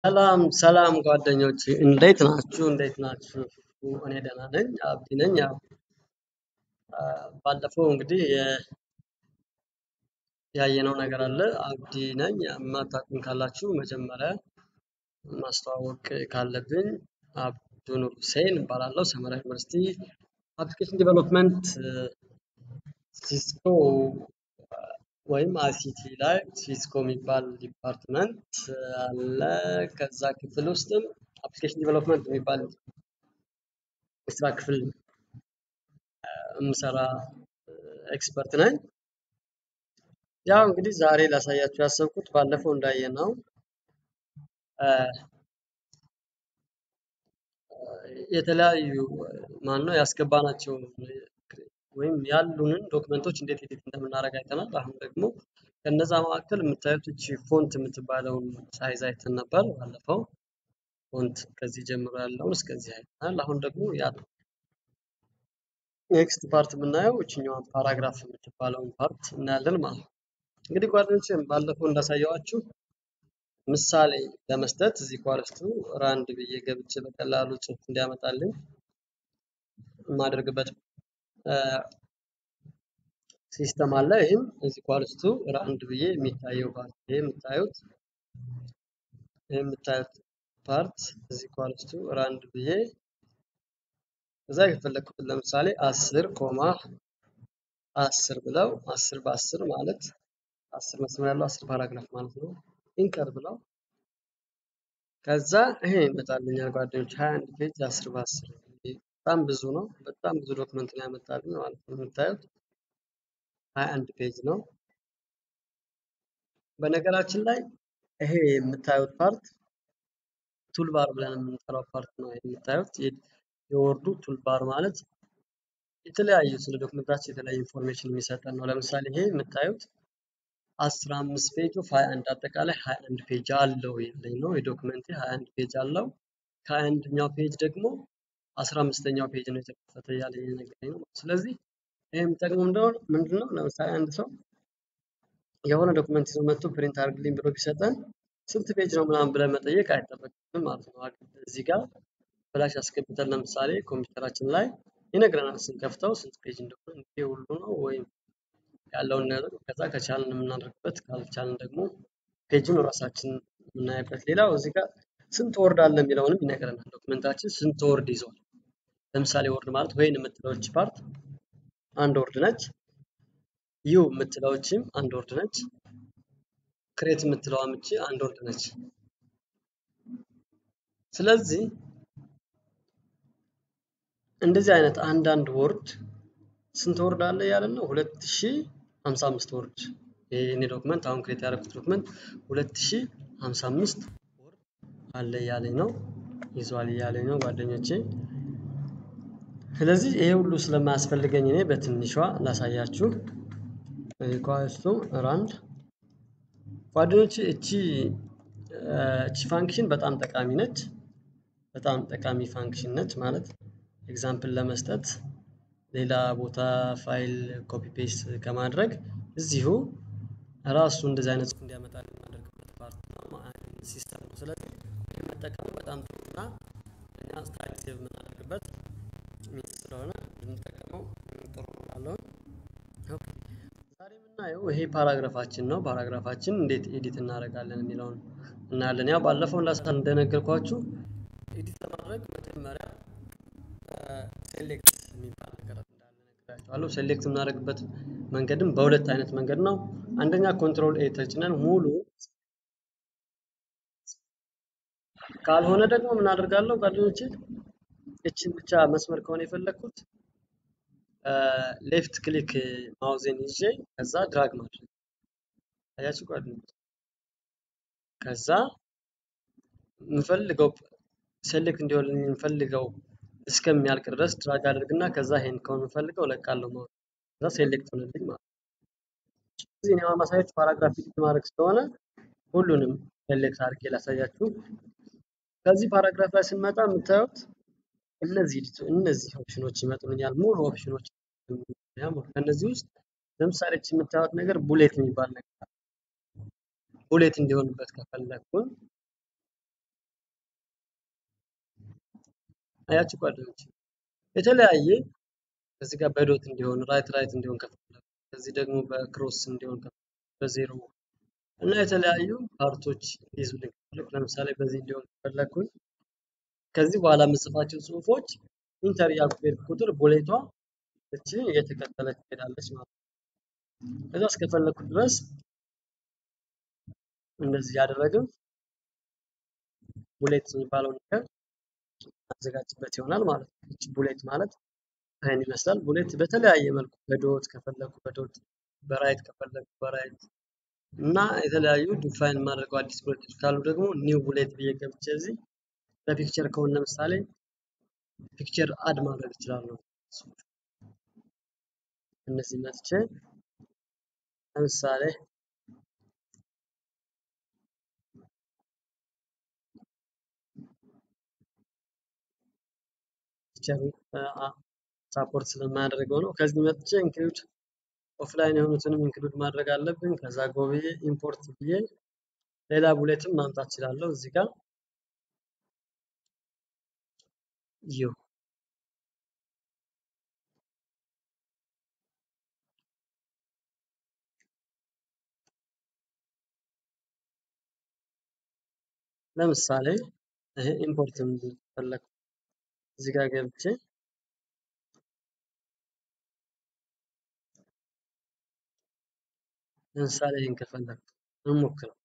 ሰላም ሰላም ጓደኞቼ እንዴት ናችሁ? እንዴት ናችሁ? እኔ ደህና ነኝ። አብዲ ነኝ። ያው አ፣ ባለፈው እንግዲህ የ- ያየነው ነገር አለ። አብዲ ነኝ። የማታውቁኝ ካላችሁ መጀመሪያ ማስተዋወቅ ካለብኝ አብዱ ኑር ሁሴን እባላለሁ። ሰመራ ዩኒቨርሲቲ አፕሊኬሽን ዲቨሎፕመንት ሲስኮ ወይም አይሲቲ ላይ ሲስኮ የሚባል ዲፓርትመንት አለ። ከዛ ክፍል ውስጥም አፕሊኬሽን ዲቨሎፕመንት የሚባል የስራ ክፍል የምሰራ ኤክስፐርት ነኝ። ያው እንግዲህ ዛሬ ላሳያችሁ ያሰብኩት ባለፈው እንዳየነው አ፣ የተለያዩ ማነው ያስገባናቸው ወይም ያሉንን ዶክመንቶች እንዴት ኤዲት እንደምናደርግ አይተናል። አሁን ደግሞ ከነዛ መካከል የምታዩት እቺ ፎንት የምትባለውን ሳይዝ አይተን ነበር ባለፈው። ፎንት ከዚህ ጀምሮ ያለውን እስከዚህ አይተናል። አሁን ደግሞ ያ ኔክስት ፓርት የምናየው እችኛዋን ፓራግራፍ የምትባለውን ፓርት እናያለን ማለት ነው። እንግዲህ ጓደኞቼ ባለፈው እንዳሳየዋችሁ ምሳሌ ለመስጠት እዚህ ኳርስቱ ራንድ ብዬ ገብቼ በቀላሉ ጽሑፍ እንዲያመጣልኝ የማደርግበት ሲስተም አለ። ይህም እዚህ ኳርስቱ ራንድ ብዬ የሚታየው ፓርት ይሄ የምታዩት ይሄ የምታዩት ፓርት እዚህ ኳርስቱ ራንድ ብዬ እዛ የፈለግኩትን ለምሳሌ አስር ኮማ አስር ብለው አስር በአስር ማለት አስር መስመር ያለው አስር ፓራግራፍ ማለት ነው። ኢንተር ብለው ከዛ ይሄ ይመጣልኛል ጓደኞች 21 ፔጅ 10 በ10 በጣም ብዙ ነው። በጣም ብዙ ዶክመንት ነው ያመጣልኝ ማለት ነው። የምታዩት 21 ፔጅ ነው። በነገራችን ላይ ይሄ የምታዩት ፓርት ቱልባር ብለን የምንጠራው ፓርት ነው። ይሄ የምታዩት የ- የወርዱ ቱልባር ማለት የተለያዩ ስለ ዶክመንታችን የተለያዩ ኢንፎርሜሽን የሚሰጠን ነው። ለምሳሌ ይሄ የምታዩት 15 ፔጅ ኦፍ 21 አጠቃላይ 21 ፔጅ አለው ያለኝ ነው። የዶክመንቴ 21 ፔጅ አለው። ከ21ኛው ፔጅ ደግሞ 15ኛው ፔጅ ነው የተከፈተ እያለኝ የነገረኝ ነው። ስለዚህ ይሄ የሚጠቅመው እንደሆነ ምንድን ነው? ለምሳሌ አንድ ሰው የሆነ ዶክመንት ይዞ መጥቶ ፕሪንት አድርግልኝ ብሎ ቢሰጠን ስንት ፔጅ ነው ምናምን ብለን መጠየቅ አይጠበቅብንም ማለት ነው። እዚህ ጋር ፍላሽ አስገብተን ለምሳሌ ኮምፒውተራችን ላይ ይነግረናል። ስንከፍተው ስንት ፔጅ እንደሆነ ይሄ ሁሉ ነው ወይም ያለውን ነገር ከዛ ከቻልን የምናደርግበት ካልቻልን ደግሞ ፔጁን ራሳችን የምናይበት። ሌላው እዚህ ጋር ስንት ወርድ አለ የሚለውንም ይነግረናል። ዶክመንታችን ስንት ወርድ ይዟል። ለምሳሌ ወርድ ማለት ወይን የምትለውች ፓርት አንድ ወርድ ነች። ዩ የምትለውችም አንድ ወርድ ነች። ክሬት የምትለዋም እቺ አንድ ወርድ ነች። ስለዚህ እንደዚህ አይነት አንዳንድ ወርድ ስንት ወርድ አለ ያለን ነው? 2055 ወርድ። ይሄ የኔ ዶክመንት አሁን ክሬት ያደረኩት ዶክመንት 2055 ወርድ አለ እያለኝ ነው፣ ይዟል እያለኝ ነው ጓደኞቼ። ስለዚህ ይሄ ሁሉ ስለማያስፈልገኝ እኔ በትንሿ ላሳያችሁ። ሪኳስቱ ራንድ ጓደኞቼ፣ እቺ እቺ ፋንክሽን በጣም ጠቃሚ ነች። በጣም ጠቃሚ ፋንክሽን ነች ማለት ኤግዛምፕል ለመስጠት ሌላ ቦታ ፋይል ኮፒ ፔስት ከማድረግ እዚሁ ራሱ እንደዚህ አይነት ጽሑፍ እንዲያመጣ የማደርግበት ፓርት ነው ሲስተም ነው። ስለዚህ ይህ መጠቀሙ በጣም ጥሩ እና እኛ ታይም ሴቭ የምናደርግበት ሚንስ ስለሆነ ብንጠቀመው ጥሩ ነው እላለሁ። ኦኬ ዛሬ የምናየው ይሄ ፓራግራፋችን ነው። ፓራግራፋችን እንዴት ኤዲት እናደርጋለን የሚለውን እናያለን። ያው ባለፈው ላሳ እንደነገርኳችሁ ኤዲት ለማድረግ መጀመሪያ ሴሌክት የሚባል ነገር እንዳለ ነግራችኋለሁ። ሴሌክት የምናደርግበት መንገድም በሁለት አይነት መንገድ ነው። አንደኛ ኮንትሮል ኤ ተጭነን ሙሉ ካልሆነ ደግሞ ምን አደርጋለሁ ጓደኞቼ፣ እችን ብቻ መስመር ከሆነ የፈለግኩት ሌፍት ክሊክ ማውዜን ይዤ ከዛ ድራግ ማድረግ አያችሁ ጓደኞች። ከዛ የምፈልገው ሴሌክት እንዲሆንልኝ የምፈልገው እስከሚያልቅ ድረስ ድራግ አድርግና ከዛ ይሄን ከሆነ የምፈልገው እለቃለሁ ማለት ነው። ከዛ ሴሌክት ሆነልኝ ማለት ነው። ስለዚህ እኔ አሁን ማሳያችሁ ፓራግራፍ ኤዲት ማድረግ ስለሆነ ሁሉንም ሴሌክት አድርጌ ላሳያችሁ። ከዚህ ፓራግራፍ ላይ ስንመጣ የምታዩት እነዚህ እነዚህ ኦፕሽኖች ይመጡልኛል። ሙሉ ኦፕሽኖች ከነዚህ ውስጥ ለምሳሌ እቺ የምታዩት ነገር ቡሌት የሚባል ነገር አለ። ቡሌት እንዲሆንበት ከፈለግኩኝ አያችሁ ጓደኞች የተለያየ ከዚህ ጋር በዶት እንዲሆን ራይት ራይት እንዲሆን ከፈለኩ ከዚህ ደግሞ በክሮስ እንዲሆን ከፈለኩ በዜሮ እና የተለያዩ ፓርቶች እንዲይዙልኝ ከፈለኩ ለምሳሌ በዚህ እንዲሆን ከፈለኩኝ ከዚህ በኋላ የምጽፋቸው ጽሁፎች ኢንተር እያልኩ በሄድኩ ቁጥር ቡሌቷ እቺ እየተከተለች ትሄዳለች ማለት ነው። ከዛ እስከፈለኩ ድረስ እንደዚህ ያደረግን ቡሌት የሚባለው ነገር አዘጋጅበት ይሆናል ማለት ነው። እቺ ቡሌት ማለት ይህን ይመስላል። ቡሌት በተለያየ መልኩ በዶት ከፈለኩ በዶት በራይት ከፈለኩ በራይት እና የተለያዩ ዲፋይን ማድረገው አዲስ ቡሌቶች ካሉ ደግሞ ኒው ቡሌት ብዬ ገብቼ እዚህ በፒክቸር ከሆነ ለምሳሌ ፒክቸር አድ ማድረግ እችላለሁ። እነዚህ መጥቼ ለምሳሌ ፒክቸር ሳፖርት ስለማያደርገው ነው። ከዚህ መጥቼ ኢንክሉድ ኦፍላይን የሆኑትንም ኢንክሉድ ማድረግ አለብን። ከዛ ጎብዬ ኢምፖርት ብዬ ሌላ ቡሌትም ማምጣት እችላለሁ እዚህ ጋር ዩ ለምሳሌ ይሄ ኢምፖርት ፈለኩ እዚህ ጋር ገብቼ ለምሳሌ ይህን ከፈለኩ እንሞክረው።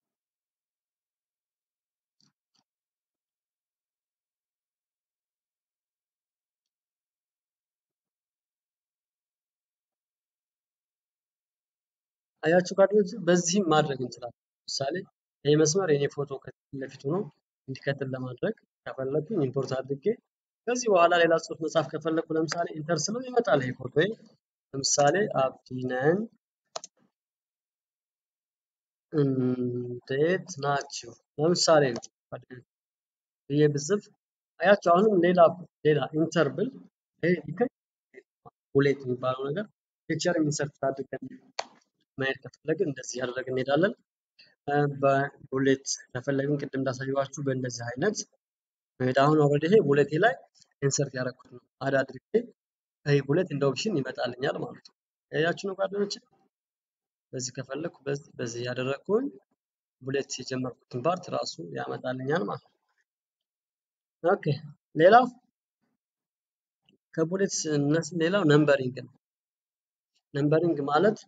አያችሁ ጓደኞች፣ በዚህም ማድረግ እንችላለን። ለምሳሌ ይህ መስመር የኔ ፎቶ ከፊት ለፊት ሆኖ እንዲቀጥል ለማድረግ ከፈለኩኝ ኢምፖርት አድርጌ ከዚህ በኋላ ሌላ ጽሁፍ መጻፍ ከፈለኩ ለምሳሌ ኢንተር ስለው ይመጣል ይሄ ፎቶ። ለምሳሌ አብዲነን እንዴት ናችሁ? ለምሳሌ ነው ብዬ ብጽፍ አያችሁ፣ አሁንም ሌላ ሌላ ኢንተር ብል ይሄ ሊከኝ ቡሌት የሚባለው ነገር ፒክቸር ኢንሰርት አድርገን ማየት ከፈለግን እንደዚህ ያደረግን እንሄዳለን። በቡሌት ከፈለግን ቅድም እንዳሳየኋችሁ በእንደዚህ አይነት መሄድ አሁን ኦልሬዲ ይሄ ቡሌቴ ላይ ኢንሰርት ያደረኩት ነው። አድ አድርጌ ይሄ ቡሌት እንደ ኦፕሽን ይመጣልኛል ማለት ነው። ያያችሁ ነው ጓደኞች። በዚህ ከፈለግኩ በዚህ በዚህ ያደረግኩኝ ቡሌት የጀመርኩትን ፓርት ራሱ ያመጣልኛል ማለት ነው። ኦኬ ሌላው ከቡሌት ሌላው ነምበሪንግ ነው። ነምበሪንግ ማለት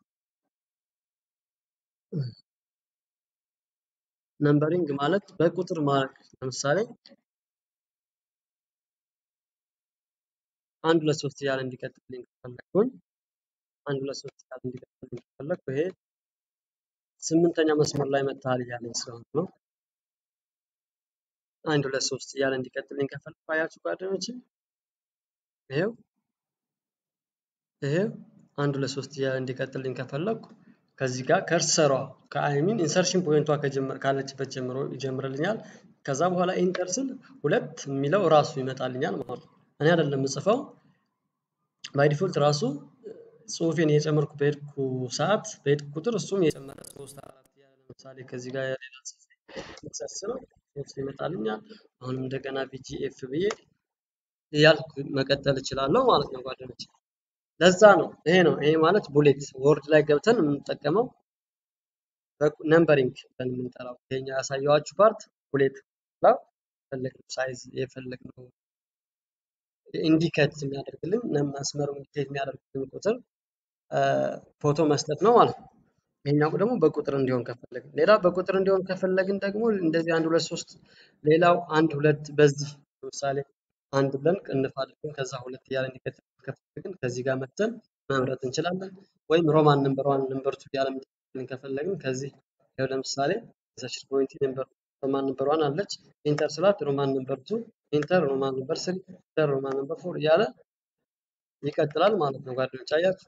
ነምበሪንግ ማለት በቁጥር ማለት ለምሳሌ አንድ ሁለት ሶስት እያለ እንዲቀጥልልኝ ከፈለኩኝ አንድ ሁለት ሶስት እያለ እንዲቀጥልልኝ ከፈለኩ ይሄ ስምንተኛ መስመር ላይ መጥተሃል እያለኝ ስለሆነ ነው። አንድ ሁለት ሶስት እያለ እንዲቀጥልልኝ ከፈለኩ አያችሁ ጓደኞች፣ ይሄው ይሄው አንድ ሁለት ሶስት እያለ እንዲቀጥልልኝ ከፈለኩ ከዚህ ጋር ከርሰሯ ከአይሚን ኢንሰርሽን ፖይንቷ ካለችበት ጀምሮ ይጀምርልኛል። ከዛ በኋላ ኢንተር ስል ሁለት የሚለው ራሱ ይመጣልኛል ማለት ነው። እኔ አይደለም የምጽፈው ባይ ዲፎልት ራሱ ጽሁፌን እየጨመርኩ በሄድኩ ሰዓት በሄድኩ ቁጥር እሱም የጨመረ ሶስት አራት እያለ ለምሳሌ ከዚህ ጋር ሌላ ጽፌ ኢንሰርት ስለው ሶስት ይመጣልኛል። አሁንም እንደገና ቪጂኤፍ ብዬ እያልኩ መቀጠል እችላለሁ ማለት ነው ጓደኞች። ለዛ ነው ይሄ ነው ይሄ ማለት ቡሌት ወርድ ላይ ገብተን የምንጠቀመው ነምበሪንግ ብለን የምንጠራው ይሄኛ ያሳየኋችሁ ፓርት ቡሌት ነው። የፈለግነው ሳይዝ የፈለግነው ኢንዲኬት የሚያደርግልን መስመሩ ኢንዲኬት የሚያደርግልን ቁጥር ፎቶ መስጠት ነው ማለት ነው። ይሄኛው ደግሞ በቁጥር እንዲሆን ከፈለግን ሌላ በቁጥር እንዲሆን ከፈለግን ደግሞ እንደዚህ አንድ ሁለት ሶስት ሌላው አንድ ሁለት በዚህ ለምሳሌ አንድ ብለን ቅንፍ አድርገን ከዛ ሁለት እያለ እንዲቀጥል ከፈለግን ከዚህ ጋር መተን መምረጥ እንችላለን። ወይም ሮማን ነምበር ዋን ነምበር ቱ እያለ እንዲቀጥልን ከፈለግን ከዚህ ያው ለምሳሌ ሰርች ፖይንት ነምበር ሮማን ነምበር ዋን አለች ኢንተር ስላት ሮማን ነምበር ቱ ኢንተር ሮማን ነምበር ስሪ ኢንተር ሮማን ነምበር ፎር እያለ ይቀጥላል ማለት ነው ጓደኞች አያችሁ።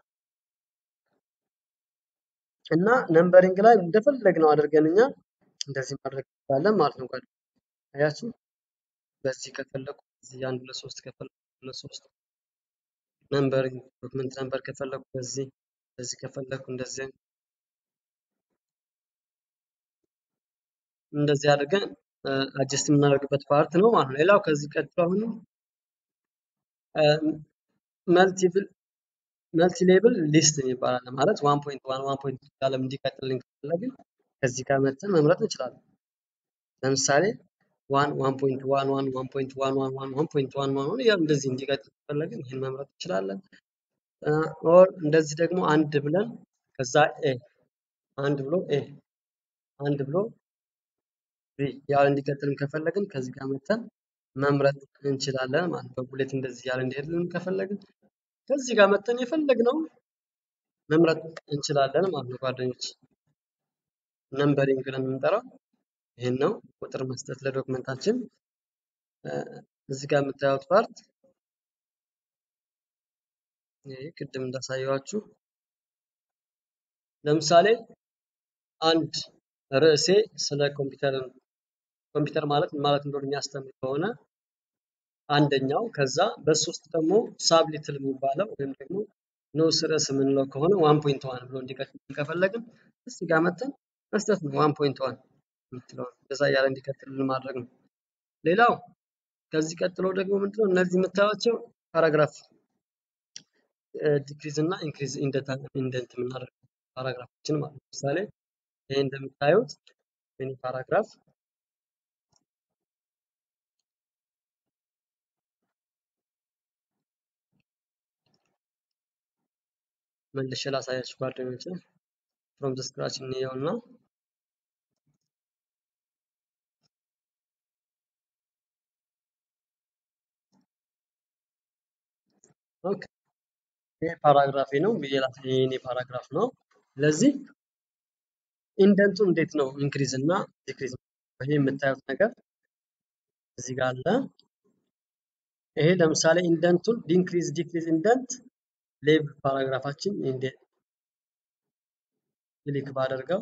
እና ነምበሪንግ ላይ እንደፈለግነው አድርገን እኛ እንደዚህ ማድረግ እንችላለን ማለት ነው ጓደኞች አያችሁ። በዚህ ከፈለኩ እዚህ አንድ ሁለት ሶስት ከፈለኩ ሁለት ሶስት ነምበሪንግ ዶክመንት ነምበር ከፈለኩ በዚህ በዚህ ከፈለኩ እንደዚህ እንደዚህ አድርገን አጀስት የምናደርግበት ፓርት ነው ማለት ነው። ሌላው ከዚህ ቀጥሎ አሁንም መልቲፕል መልቲ ሌብል ሊስት ይባላል ማለት ዋን ፖይንት ዋን ዋን ፖይንት ያለም እንዲቀጥልን ከፈለግን ከዚህ ጋር መጥተን መምረጥ እንችላለን። ለምሳሌ ዋን ዋን ፖይንት ዋን ዋን ዋን ፖይንት ዋን ዋን ዋን ዋን ፖይንት ዋን ዋን ያው እንደዚህ እንዲቀጥል ከፈለግን ይህን መምረጥ እንችላለን። ኦር እንደዚህ ደግሞ አንድ ብለን ከዛ ኤ አንድ ብሎ ኤ አንድ ብሎ ቢ ያው እንዲቀጥልን ከፈለግን ከዚህ ጋር መጥተን መምረጥ እንችላለን ማለት ነው። በቡሌት እንደዚህ ያለ እንዲሄድልን ከፈለግን ከዚህ ጋር መጥተን የፈለግነው መምረጥ እንችላለን ማለት ነው ጓደኞች። ነምበሪንግ ብለን የምንጠራው ይህን ነው። ቁጥር መስጠት ለዶክመንታችን እዚህ ጋር የምታዩት ፓርት ይህ ቅድም እንዳሳየዋችሁ ለምሳሌ አንድ ርዕሴ ስለ ኮምፒውተር ኮምፒውተር ማለት ምን ማለት እንደሆነ የሚያስተምር ከሆነ አንደኛው ከዛ በሱ ውስጥ ደግሞ ሳብሊትል የሚባለው ወይም ደግሞ ንዑስ ርዕስ የምንለው ከሆነ ዋን ፖይንት ዋን ብሎ እንዲቀጥል ከፈለግን እዚህ ጋር መተን መስጠት ነው። ዋን ፖይንት ዋን የምትለውን እንደዛ እያለ እንዲቀጥልልን ማድረግ ነው። ሌላው ከዚህ ቀጥሎ ደግሞ ምንድነው እነዚህ የምታዩቸው ፓራግራፍ ዲክሪዝ እና ኢንክሪዝ ኢንደንት የምናደርገው ፓራግራፎችን ማለት ነው። ለምሳሌ ይሄ እንደምታዩት ሚኒ ፓራግራፍ መልሼ ላሳያችሁ ጓደኞቼ ፍሮም ዘ ስክራች እንየው እና ኦኬ ይሄ ፓራግራፌ ነው ብዬ የኔ ፓራግራፍ ነው። ስለዚህ ኢንደንቱ እንዴት ነው ኢንክሪዝ እና ዲክሪዝ ይሄ የምታዩት ነገር እዚህ ጋር አለ። ይሄ ለምሳሌ ኢንደንቱን ዲንክሪዝ ዲክሪዝ ኢንደንት ሌቭል ፓራግራፋችን እንደ ክሊክ ባደርገው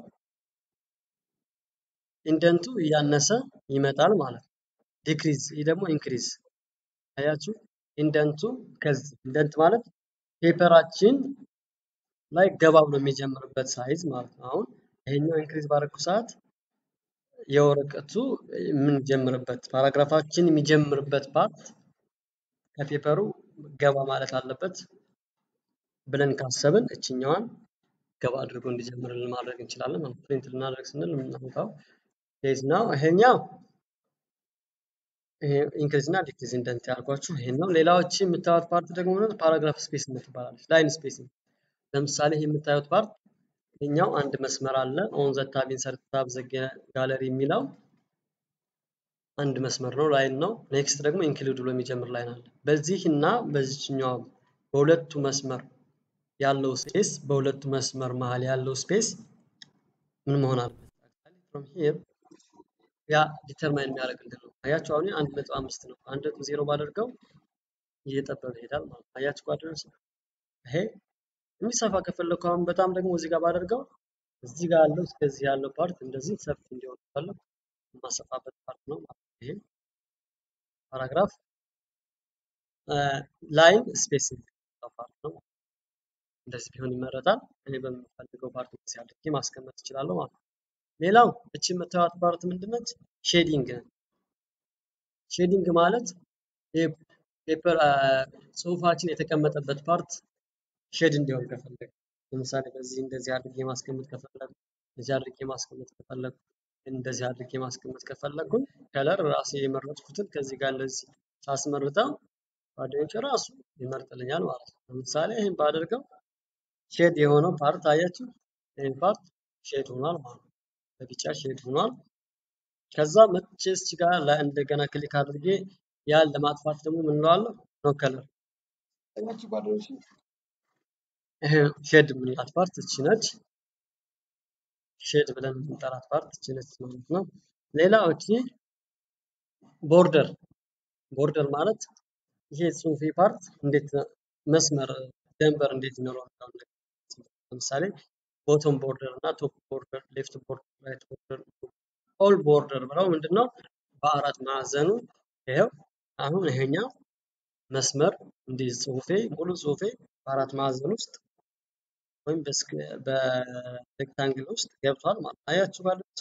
ኢንደንቱ እያነሰ ይመጣል ማለት ነው። ዲክሪዝ ይህ ደግሞ ኢንክሪዝ አያችሁ። ኢንደንቱ ከዚህ ኢንደንት ማለት ፔፐራችን ላይ ገባ ብሎ የሚጀምርበት ሳይዝ ማለት ነው። አሁን ይሄኛው ኢንክሪዝ ባደረኩ ሰዓት የወረቀቱ የምንጀምርበት ፓራግራፋችን የሚጀምርበት ፓርት ከፔፐሩ ገባ ማለት አለበት ብለን ካሰብን እችኛዋን ገባ አድርጎ እንዲጀምርልን ማድረግ እንችላለን ማለት ፕሪንት ልናደርግ ስንል የምናመጣው ፔጅ ነው። ይሄኛው ኢንክሪዝ እና ዲክሪዝ ኢንደንት ያልኳችሁ ይሄን ነው። ሌላዎች የምታዩት ፓርት ደግሞ ፓራግራፍ ስፔስ ትባላለች። ላይን ስፔሲንግ ለምሳሌ ይሄ የምታዩት ፓርት ይሄኛው አንድ መስመር አለ። ኦን ዘ ታብ ኢንሰርት ታብ ዘ ጋለሪ የሚለው አንድ መስመር ነው፣ ላይን ነው። ኔክስት ደግሞ ኢንክሉድ ብሎ የሚጀምር ላይን አለ። በዚህ እና በዚህኛው በሁለቱ መስመር ያለው ስፔስ በሁለቱ መስመር መሀል ያለው ስፔስ ምን መሆን አለበት? ፍሮም ሂር ያ ዲተርማይን የሚያደርግልን ነው። አያችሁ አሁን አንድ ነጥብ አምስት ነው። አንድ ነጥብ ዜሮ ባደርገው እየጠበበ ይሄዳል ማለት ነው። አያችሁ ጓደኞች ይሄ የሚሰፋ ከፈለኩ አሁን በጣም ደግሞ እዚህ ጋር ባደርገው እዚህ ጋር ያለው እስከዚህ ያለው ፓርት እንደዚህ ሰፊ እንዲሆን ከፈለኩ የማሰፋበት ፓርት ነው ማለት ነው። ይሄ ፓራግራፍ ላይን ስፔሲንግ ፓርት ነው። እንደዚህ ቢሆን ይመረጣል። እኔ በምፈልገው ፓርት እንደዚህ አድርጌ ማስቀመጥ እችላለሁ ማለት ነው። ሌላው እቺ የምታዩት ፓርት ምንድነች? ሼዲንግ ሼዲንግ ማለት ፔፐር ጽሁፋችን የተቀመጠበት ፓርት ሼድ እንዲሆን ከፈለግ ለምሳሌ በዚህ እንደዚህ አድርጌ ማስቀመጥ ከፈለግ እንደዚህ አድርጌ ማስቀመጥ ከፈለግ እንደዚህ አድርጌ ማስቀመጥ ከፈለግኩኝ ከለር ራሴ የመረጥኩትን ከዚህ ጋር እንደዚህ ሳስመርጠው ጓደኞች ራሱ ይመርጥልኛል ማለት ነው። ለምሳሌ ይህን ባደርገው ሼድ የሆነው ፓርት አያችሁ፣ ይህን ፓርት ሼድ ሆኗል ማለት ነው። በቢጫ ሼድ ሆኗል። ከዛ መጥቼ እዚህ ጋር እንደገና ክሊክ አድርጌ ያን ለማጥፋት ደግሞ ምን እለዋለሁ? ኖ ከለር አያችሁ ጓደኞች፣ ይሄ ሼድ የምንላት ፓርት እቺ ነች። ሼድ ብለን የምንጠራት ፓርት እቺ ነች ማለት ነው። ሌላው እቺ ቦርደር ቦርደር ማለት ይሄ ጽሁፌ ፓርት እንዴት መስመር ደንበር እንዴት ይኖረዋል? ለምሳሌ ቦቶም ቦርደር እና ቶፕ ቦርደር፣ ሌፍት ቦርደር፣ ራይት ቦርደር፣ ኦል ቦርደር ብለው ምንድነው በአራት ማዕዘኑ ይሄው አሁን ይሄኛው መስመር እንዲህ ጽሁፌ ሙሉ ጽሁፌ በአራት ማዕዘን ውስጥ ወይም በሬክታንግል ውስጥ ገብቷል ማለት አያችሁ ባለች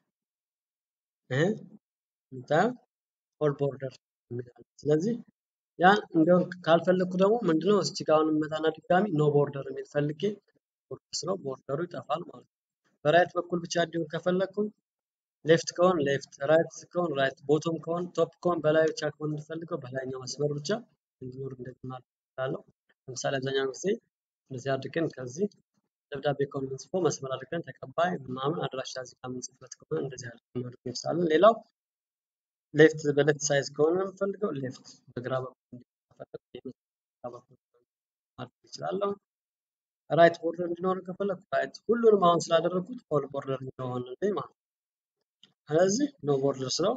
ይሄ ኦል ቦርደር ስለዚህ ያን እንዲያውም ካልፈለግኩ ደግሞ ምንድነው እዚህ ጋር አሁን መጣና ድጋሚ ኖ ቦርደር የሚል ፈልጌ ቦርደር ስለው ቦርደሩ ይጠፋል ማለት ነው። በራይት በኩል ብቻ እንዲሁም ከፈለግኩኝ ሌፍት ከሆን ሌፍት፣ ራይት ከሆን ራይት፣ ቦቶም ከሆን ቶፕ ከሆን በላይ ብቻ ከሆን የምፈልገው በላይኛው መስመር ብቻ እንዲኖር እንደዚህ ማለት እችላለሁ። ለምሳሌ አብዛኛው ጊዜ እንደዚህ አድርገን ከዚህ ደብዳቤ ከሆነ የምንጽፈው መስመር አድርገን ተቀባይ ምናምን አድራሻ እዚህ ጋር የምንጽፍበት ከሆነ እንደዚህ አድርገን ማድረግ እንችላለን። ሌላው ሌፍት በሌፍት ሳይዝ ከሆነ የምፈልገው ሌፍት በግራ በኩል በግራ በኩል ማድረግ እችላለሁ። ራይት ቦርደር እንዲኖር ከፈለኩ ራይት ሁሉንም አሁን ስላደረግኩት ኦል ቦርደር እንዲሆንልኝ ማለት ነው። ስለዚህ ኖ ቦርደር ስለው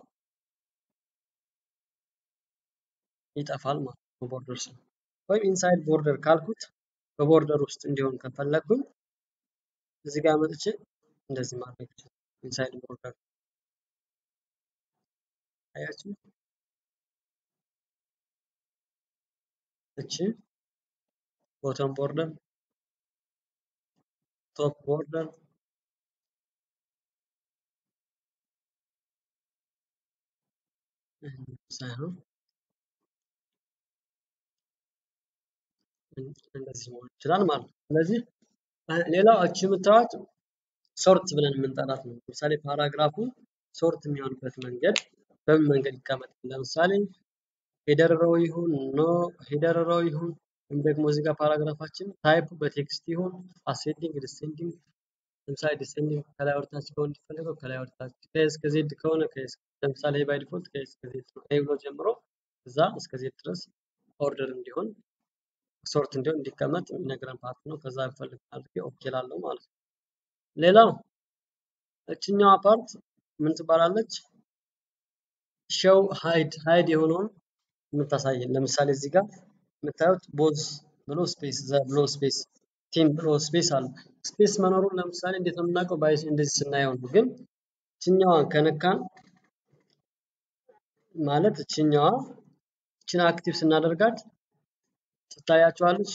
ይጠፋል ማለት ነው። ቦርደር ስለው ወይም ኢንሳይድ ቦርደር ካልኩት በቦርደር ውስጥ እንዲሆን ከፈለኩኝ እዚህ ጋር መጥቼ እንደዚህ ማድረግ ይችላል። ኢንሳይድ ቦርደር አያችሁ፣ እቺ ቦተም ቦርደር፣ ቶፕ ቦርደር ሳይሆን እንደዚህ መሆን ይችላል ማለት ነው። ስለዚህ ሌላው እቺ የምታዩት ሶርት ብለን የምንጠራት ነው። ለምሳሌ ፓራግራፉ ሶርት የሚሆንበት መንገድ በምን መንገድ ይቀመጥ? ለምሳሌ ሄደር ሮው ይሁን ኖ ሄደር ሮው ይሁን ወይም ደግሞ እዚህ ጋር ፓራግራፋችን ታይፑ በቴክስት ይሁን አሴንዲንግ ዲሴንዲንግ ለምሳሌ ዲሴንዲንግ ከላይ ወደታች ከሆነ እንዲፈልገው ከላይ ወደታች ከኤስ ከዜድ ከሆነ ከኤስ ለምሳሌ ባይ ዲፎልት ከኤስ ከዜድ ነው ኤ ብሎ ጀምሮ እዛ እስከ ዜድ ድረስ ኦርደር እንዲሆን ሶርት እንዲሆን እንዲቀመጥ የሚነግረን ፓርት ነው። ከዛ ፈልግ አድርጌ ኦኬ ላለው ማለት ነው። ሌላው እችኛዋ ፓርት ምን ትባላለች? ሾው ሃይድ ሃይድ የሆነውን የምታሳየን ለምሳሌ እዚህ ጋር የምታዩት ቦዝ ብሎ ስፔስ ዘ ብሎ ስፔስ ቲም ብሎ ስፔስ አለ። ስፔስ መኖሩን ለምሳሌ እንዴት ነው የምናውቀው? ባይ እንደዚህ ስናየው ነው። ግን እችኛዋን ከነካን ማለት እችኛዋ እችን አክቲቭ ስናደርጋት ትታያቸዋለች።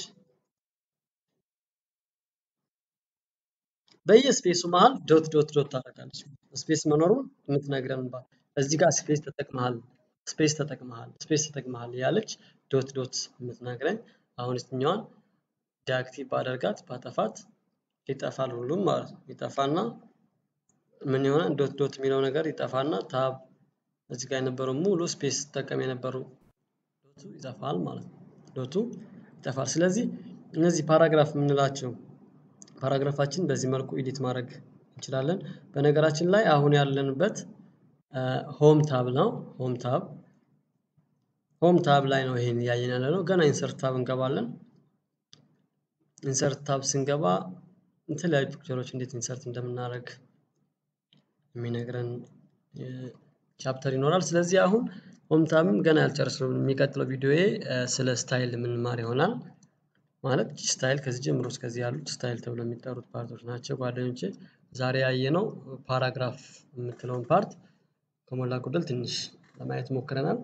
በየስፔሱ መሀል ዶት ዶት ዶት ታደርጋለች። ስፔስ መኖሩን የምትነግረን ባ እዚህ ጋር ስፔስ ተጠቅመሃል፣ ስፔስ ተጠቅመሃል፣ ስፔስ ተጠቅመሃል ያለች ዶት ዶት የምትነግረኝ አሁን እችኛዋን ዲአክቲቭ ባደርጋት ባጠፋት ይጠፋል ሁሉም ማለት ነው። ይጠፋና ምን ይሆናል? ዶት ዶት የሚለው ነገር ይጠፋና ታብ እዚህ ጋር የነበረው ሙሉ ስፔስ ተጠቀም የነበረው ዶቱ ይጠፋል ማለት ነው። ዶቱ ይጠፋል። ስለዚህ እነዚህ ፓራግራፍ የምንላቸው ፓራግራፋችን በዚህ መልኩ ኤዲት ማድረግ እንችላለን። በነገራችን ላይ አሁን ያለንበት ሆም ታብ ነው። ሆም ታብ ሆም ታብ ላይ ነው ይሄን እያየን ያለ ነው። ገና ኢንሰርት ታብ እንገባለን። ኢንሰርት ታብ ስንገባ የተለያዩ ፒክቸሮች እንዴት ኢንሰርት እንደምናደርግ የሚነግረን ቻፕተር ይኖራል። ስለዚህ አሁን ሆም ታብም ገና ያልጨረስነው የሚቀጥለው ቪዲዮዬ ስለ ስታይል የምንማር ይሆናል። ማለት ስታይል ከዚህ ጀምሮ እስከዚህ ያሉት ስታይል ተብሎ የሚጠሩት ፓርቶች ናቸው ጓደኞቼ። ዛሬ ያየነው ፓራግራፍ የምትለውን ፓርት ከሞላ ጎደል ትንሽ ለማየት ሞክረናል።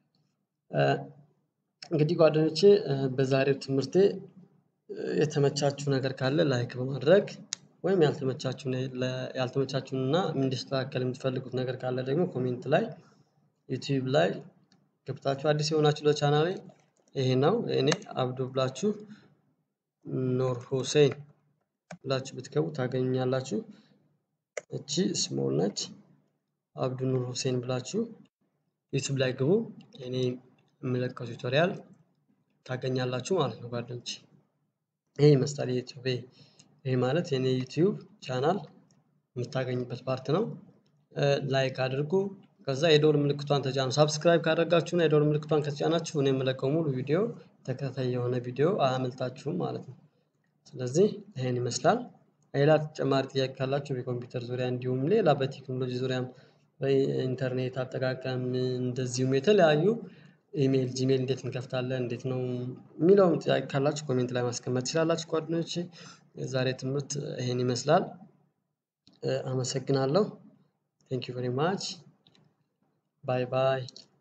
እንግዲህ ጓደኞቼ በዛሬው ትምህርቴ የተመቻችሁ ነገር ካለ ላይክ በማድረግ ወይም ያልተመቻችሁንና እንዲስተካከል የምትፈልጉት ነገር ካለ ደግሞ ኮሜንት ላይ ዩቲዩብ ላይ ገብታችሁ አዲስ የሆናችሁ ለቻናሌ ይሄ ነው እኔ አብዱ ብላችሁ ኖር ሁሴን ብላችሁ ብትገቡ ታገኛላችሁ። እቺ ስሞል ነች። አብዱ ኑር ሁሴን ብላችሁ ዩቲዩብ ላይ ግቡ። እኔ የምለቀው ቱቶሪያል ታገኛላችሁ ማለት ነው ጓደኞች። ይሄ ይመስላል የዩቲዩብ ይሄ ማለት የኔ ዩቲዩብ ቻናል የምታገኙበት ፓርት ነው። ላይክ አድርጉ። ከዛ የደወል ምልክቷን ተጫኑ። ሳብስክራይብ ካደረጋችሁና የደወል ምልክቷን ከተጫናችሁ እኔ የምለቀው ሙሉ ቪዲዮ ተከታታይ የሆነ ቪዲዮ አያመልጣችሁም ማለት ነው። ስለዚህ ይሄን ይመስላል። ሌላ ተጨማሪ ጥያቄ ካላችሁ በኮምፒውተር ዙሪያ እንዲሁም ሌላ በቴክኖሎጂ ዙሪያም በኢንተርኔት አጠቃቀም እንደዚሁም የተለያዩ ኢሜል ጂሜል እንዴት እንከፍታለን እንዴት ነው የሚለውም ጥያቄ ካላችሁ ኮሜንት ላይ ማስቀመጥ ትችላላችሁ ጓደኞቼ። የዛሬ ትምህርት ይሄን ይመስላል። አመሰግናለሁ። ቴንክ ዩ ቬሪ ማች ባይ ባይ